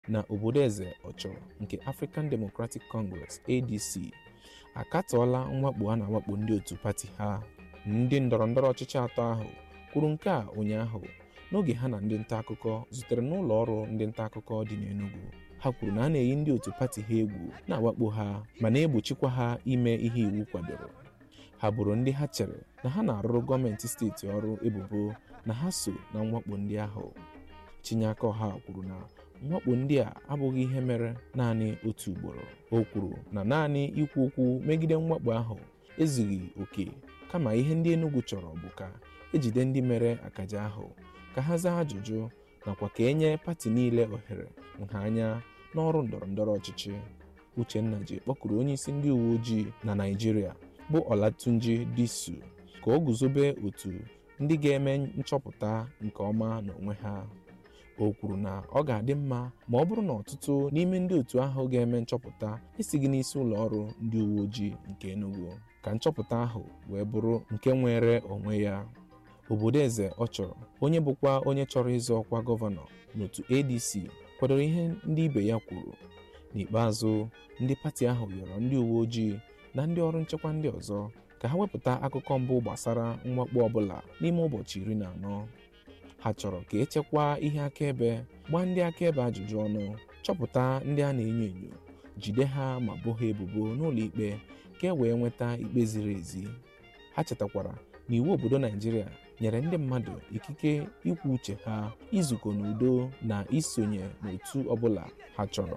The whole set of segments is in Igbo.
na obodo eze ọchọ nke African Democratic Congress ADC akatọọla mwakpo a na-awakpo ndị otu pati ha ndị ndọrọndọrọ ọchịchị atọ ahụ kwuru nke a ụnyaahụ n'oge ha na ndị nta akụkọ zutere n'ụlọ ọrụ ndị nta akụkọ dị n'Enugu ha kwuru na a na-eyi ndị otu pati ha egwu na-awakpo ha ma na-egbochikwa ha ime ihe iwu kwadoro ha bụrụ ndị ha chere na ha na-arụrụ gọọmenti steeti ọrụ ebubo na ha so na mwakpo ndị ahụ Chinyeaka Ọha kwuru na mwakpo ndị a abụghị ihe mere naanị otu ugboro o kwuru na naanị ikwu okwu megide mwakpo ahụ ezughị oke kama ihe ndị Enugu chọrọ bụ ka ejide ndị mere akaja ahụ ka ha zaa ajụjụ nakwa ka enye pati niile ohere nha anya n'ọrụ ndọrọndọrọ ọchịchị Uchenna ji kpọkụrụ onyeisi ndị uwe ojii na Naịjirịa bụ Olatunji Disu ka o guzobe otu ndị ga-eme nchọpụta nke ọma n'onwe ha o kwuru na ọ ga-adị mma ma ọ bụrụ na ọtụtụ n'ime ndị otu ahụ ga-eme nchọpụta esighị n'isi ụlọ ọrụ ndị uwe ojii nke Enugu ka nchọpụta ahụ wee bụrụ nke nwere onwe ya obodo eze ọ chọrọ onye bụkwa onye chọrọ ịzọ ọkwa gọvanọ n'otu ADC kwadoro ihe ndị ibe ya kwuru n'ikpeazụ ndị pati ahụ rịọrọ ndị uwe ojii na ndị ọrụ nchekwa ndị ọzọ ka ha wepụta akụkọ mbụ gbasara mwakpo ọbụla n'ime ụbọchị iri na anọ ha chọrọ ka echekwaa ihe akaebe gbaa ndị akaebe ajụjụ ọnụ chọpụta ndị a na-enyo enyo jide ha ma boo ha ebubo n'ụlọ ikpe ka e wee nweta ikpe ziri ezi ha chetakwara na iwu obodo Naijiria nyere ndị mmadụ ikike ikwu uche ha izukọ n'udo na isonye n'otu ọbụla ha chọrọ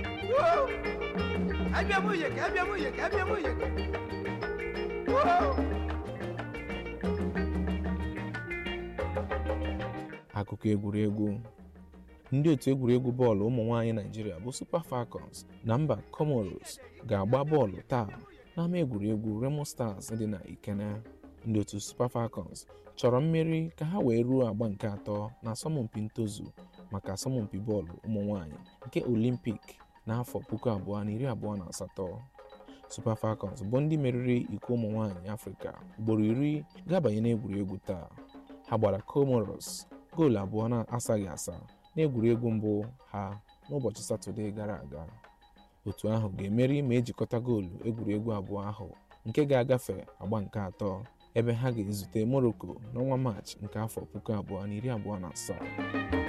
akụkọ egwuregwu ndị otu egwuregwu bọọlụ ụmụ nwaanyị Naịjirịa bụ Super Falcons na mba Comoros ga-agba bọọlụ taa n'ama egwuregwu Remo Stars dị na Ikene ndị otu Super Falcons chọrọ mmeri ka ha wee ruo agba nke atọ na asọmpi ntozu maka asọmpi bọọlụ ụmụ nwaanyị nke Olympic n'afọ puku abụọ na iri abụọ na asatọ Super Falcons bụ ndị meriri iko ụmụ nwaanyị Afrịka ugboro iri ga-abanye n'egwuregwu taa ha gbara Comoros goolu abụọ na-asaghị asa n'egwuregwu mbụ ha n'ụbọchị Satọde gara aga otu ahụ ga-emeri ma ejikọta goolu egwuregwu abụọ ahụ nke ga-agafe agba nke atọ ebe ha ga-ezute Morocco n'ọnwa Maachị nke afọ puku abụọ na iri abụọ na asaa